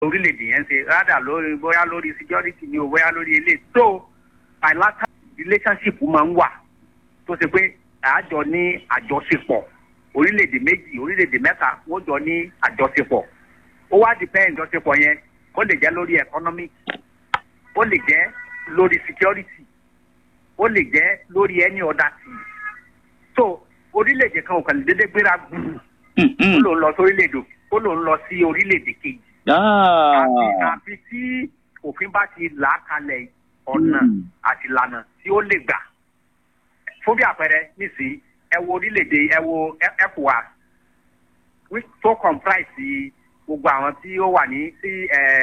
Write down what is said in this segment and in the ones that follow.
orílẹ̀-èdè yẹn ṣe rádà lórí bóyá lórí security ni o bóyá lórí ilé tó bilateral relationship máa ń wà tó ṣe pé àjọ ní àjọṣepọ̀ orílẹ̀-èdè méjì orílẹ̀-èdè mẹ́ta wọ́n jọ ní àjọṣepọ̀ ó wá depend àjọṣepọ̀ yẹn ó lè jẹ́ lórí economic ó lè jẹ́ lórí security ó lè jẹ́ lórí any other thing so orílẹ̀-èdè kan ò kàn lè dédé gbéra gbùrù ó lòun lọ sí orílẹ̀-èdè ó lòun lọ sí orílẹ̀-èdè kejì àfi àfi tí òfin bá ti là á kalẹ̀ ọ̀nà àti ìlànà tí ó lè gbà fún bí àpẹẹrẹ nísìnyí ẹ wo orílẹ̀-èdè ẹ wo ECOWAS tó comprise gbogbo àwọn tí ó wà ní sí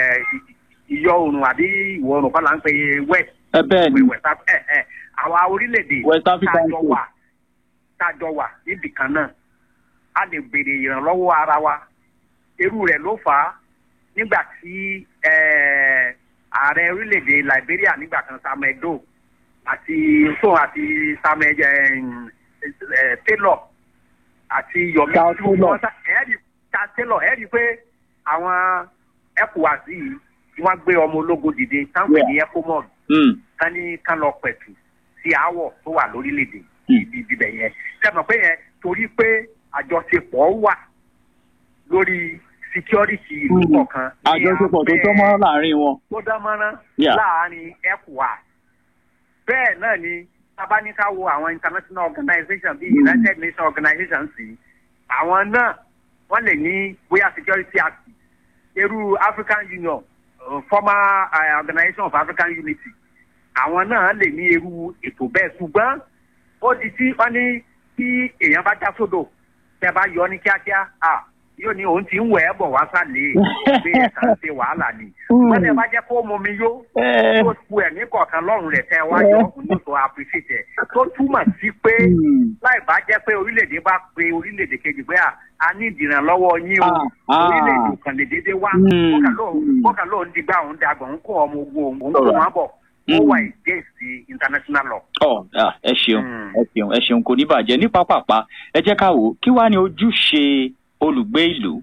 ìyọ oòrùn àbí ìwọ̀ oòrùn kọ́ là ń pè west ẹ bẹ́ẹ̀ ni west ẹ ẹ àwa orílẹ̀-èdè West African tájọ wà tájọ wà níbì kan náà a lè béèrè ìrànlọ́wọ́ ara wa irú rẹ̀ ló fà á nígbà tí eh, ààrẹ orílẹ̀-èdè Liberia nígbà kan Samuel Doe àti so àti Samuel eh, eh, Taylor àti Yomi Charles tí wọ́n Taylor. sá ẹ̀ẹ́dì Charles Taylor ẹ̀ẹ́dì pé àwọn ECOWAS yìí tí wọ́n gbé ọmọ ológun dìde táwọn ní ECOMOG Mm. kán ní kán lọ pẹ̀tù sí aáwọ̀ tó wà lórílẹ̀‐èdè Hmm. ibi ibibẹ̀ yẹn sẹ́mi pé yẹn torí pé àjọṣepọ̀ wà lórí security ìlú Hmm. kọ̀ọ̀kan ní àjọṣepọ̀ tó abẹ́- tọ́ mọ́ láàrin wọn. tó dán mọ́rán Yeah. láàárín ECOWAS bẹ́ẹ̀ náà ni tábáníká wo àwọn international organization bíi Hmm. United Nations organization sí àwọn náà wọ́n lè ní bóyá security act irú African Union uh, former uh, organization of African Unity àwọn náà lè ní irú ètò bẹ́ẹ̀ ṣùgbọ́n ó di tí wọ́n ní tí èèyàn bá já sódò tẹ́ bá yọ ní kíákíá à yóò ní òun ti ń wẹ̀ ẹ́ bọ̀ wá sálẹ̀ pé ẹ̀ka ń ṣe wàhálà ni wọ́n tẹ́ bá jẹ́ kó mọ mi yó Eh. tó ku ẹ̀mí kọ̀ọ̀kan lọ́rùn rẹ̀ tẹ́ wá yọ ọkùnrin tó appreciate ẹ̀ tó túmọ̀ sí pé Mm. láì bá jẹ́ pé orílẹ̀-èdè bá pe orílẹ̀-èdè kejì pé à a ní ìdìrànlọ́wọ́ yín o Ah, ah. orílẹ̀-èdè kan lè dédé wá Mm. kọ́kà lóun Mm. kọ́kà lóun dìgbà òun dàgbà òun kó ọmọ ogun òun òun kó Alright. wọn bọ̀ ó Mm. wà against the international law. ọ ah, ẹ ṣeun Mm. ẹ ṣeun ẹ ṣeun kò ní bàjẹ́ ní pápápá ẹ jẹ́ ká wò ó kí wàá ní ojúṣe olùgbé ìlú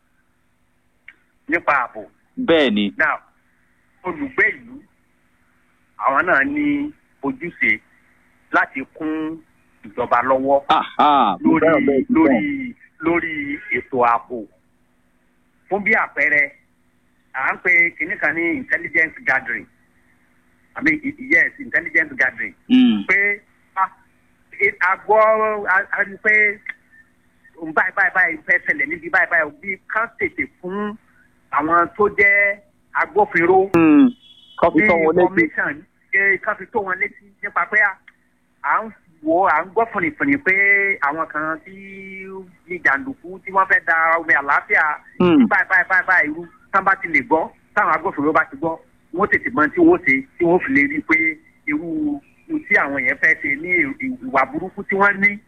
nípa ààbò bẹ́ẹ̀ ni now olùgbé ìlú àwọn náà ní ojúṣe láti kún ìjọba lọ́wọ́ ah, ah, mo lórí fẹ́ràn bẹ́ẹ̀ sí lórí bẹ́ẹ̀. lórí ètò ààbò fún bí àpẹẹrẹ à ń pe kìnnì kan ní intelligence gathering i mean i- yes intelligence gathering Mm. pé a- e- a gbọ́ a- a rí i pé òun báyìí báyìí báyìí fẹ́ ṣẹlẹ̀ níbi báyìí báyìí bí kán tètè fún àwọn tó jẹ́ agbófinró Mm. kọ́ fi ní tọ́ wọn létí. information ṣe kán fi tó wọn létí nípa pé à- à ń wo à ń gbọ́ fúnifúni pé àwọn kan tí ní jàǹdùkú tí wọ́n fẹ́ da omi àlàáfíà Mm. báyìí báyìí báyìí báyìí irú tán bá ti lè gbọ́ táwọn agbófinró bá ti gbọ́ wọ́n tètè mọ tí wọ́n ṣe tí wọ́n fi lè rí i pé irú ohun tí àwọn yẹn fẹ́ ṣe ní ì- ìwà burúkú tí wọ́n ní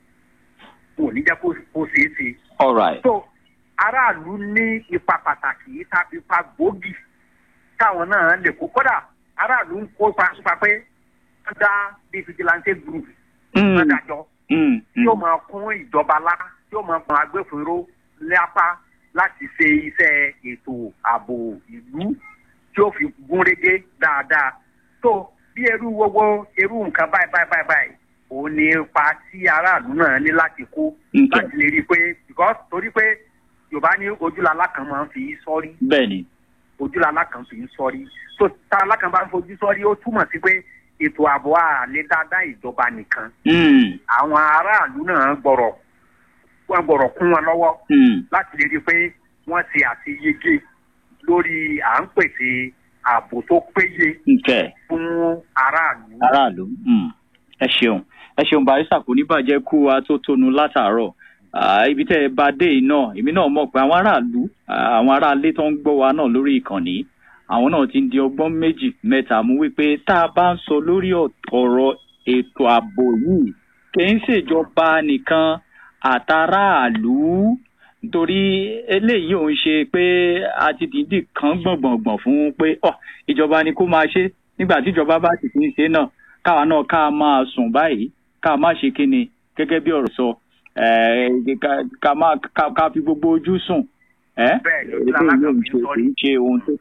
kò ní jẹ́ kó kó ṣeé ṣe all right. so aráàlú ní ipa pàtàkì ipa ipa gbòógì táwọn náà lè kó kódà aráàlú ń kópa nípa pé wọ́n dá bíi vigilante group Mm. wọ́n dájọ́ Mm. tí ó máa kún ìjọba lá tí ó máa kún agbófinró lápá láti ṣe iṣẹ́ ètò ààbò ìlú tí ó fi gún régé dáadáa tó bí irú gbogbo irú nǹkan báyìí báyìí báyìí báyìí òun ni ipa tí aráàlú náà ní láti kó Okay. láti lè rí i pé because torí pé yorùbá ní ojúlala kan máa ń fi sọ́rí bẹ́ẹ̀ ni. ojúlala kan fi ń sọ́rí so tá alákan bá ń fojú sọ́rí ó túmọ̀ sí pé ètò ààbò àlè dáadáa ìjọba nìkan Mm. àwọn aráàlú náà gbọ́rọ̀ wọ́n gbọ́rọ̀ kún wọn lọ́wọ́ Mm. láti lè rí i pé wọ́n ṣe àṣeyege lórí à ń pèsè ààbò tó péye okay. fún aráàlú. aráàlú mm. ẹ ṣeun ẹ ṣeun barista kò ní bàjẹ́ kú wa tó tónu látàárọ̀ Ah, ibi tẹ́ ẹ bá dé yìí náà èmi náà mọ̀ pé àwọn aráàlú ah, àwọn aráalé tó ń gbọ́ wa náà lórí ìkànnì àwọn náà ti ń di ọgbọ́n méjì mẹ́ta mú wípé tá a bá ń sọ lórí ọ̀- ọ̀rọ̀ ètò ààbò yìí kì í ṣèjọba nìkan àtàráàlú nítorí eléyìí ò ń ṣe pé a ti dìídì kan gbọ̀ngbọ̀ngbọ̀n fún pé ọ ìjọba ni kó máa ṣe nígbà tí ìjọba bá sì ti ń ṣe náà káwa náà ká máa sùn báyìí ká má ṣe kíni gẹ́gẹ́ bí ọ̀rọ̀ sọ eh, ká- ká má ká ká fi gbogbo ojú sùn ẹ́ bẹ́ẹ̀ ni ojú eléyìí alákàn yóò fi ṣe ń kì sọrí í ṣe ohun tó